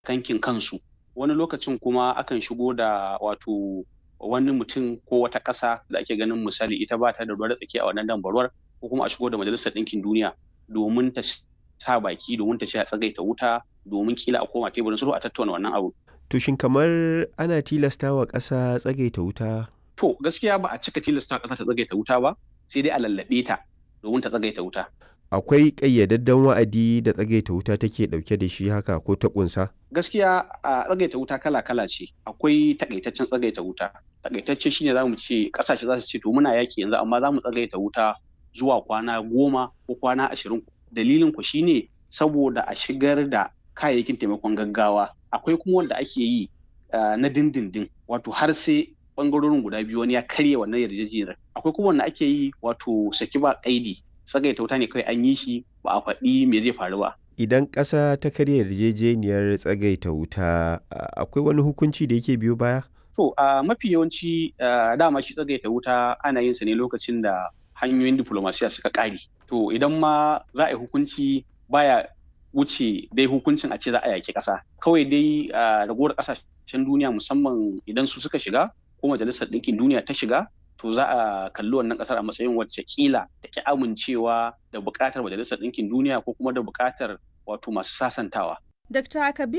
kankin kansu wani lokacin kuma akan shigo da wato wani mutum ko wata ƙasa da ake ganin misali ita ba ta da ruwa da tsaki a wannan dambarwar ko kuma a shigo da majalisar ɗinkin duniya domin ta sa baki domin ta ce a tsagaita wuta domin kila a koma teburin sulhu a tattauna wannan abu. To shin kamar ana tilasta wa ƙasa tsagaita wuta? To gaskiya ba a cika tilasta ƙasa ta tsagaita wuta ba sai dai a lallaɓe ta domin ta tsagaita wuta. Akwai ƙayyadadden wa'adi da tsagaita wuta take ɗauke da shi haka ko ta ƙunsa? Gaskiya a tsagaita wuta kala-kala ce. Akwai takaitaccen tsagaita wuta. Takaitacce shine za mu ce ƙasashe za su ce to muna yaki yanzu amma za mu tsagaita wuta zuwa kwana goma ko kwana ashirin. Dalilin ku shine saboda a shigar da kayayyakin taimakon gaggawa. Akwai kuma wanda ake yi na dindindin wato har sai bangarorin guda biyu wani ya karya wannan yarjejeniyar. Akwai kuma wanda ake yi wato saki ba kaidi tsagaita wuta ne kawai an yi shi ba a faɗi me zai faru ba. Idan ƙasa ta karya yarjejeniyar tsagaita wuta akwai wani hukunci da yake biyo baya? To a mafi yawanci dama shi tsagaita wuta ana yin sa ne lokacin da hanyoyin diplomasiya suka ƙare. To idan ma za a yi hukunci baya wuce dai hukuncin a ce za a yaƙi ƙasa. Kawai dai ragowar ƙasashen duniya musamman idan su suka shiga ko majalisar ɗinkin duniya ta shiga to za a kalli wannan kasar a matsayin wacce kila da ki amincewa da buƙatar majalisar ɗinkin duniya ko kuma da buƙatar wato masu sasantawa. Dr. Kabir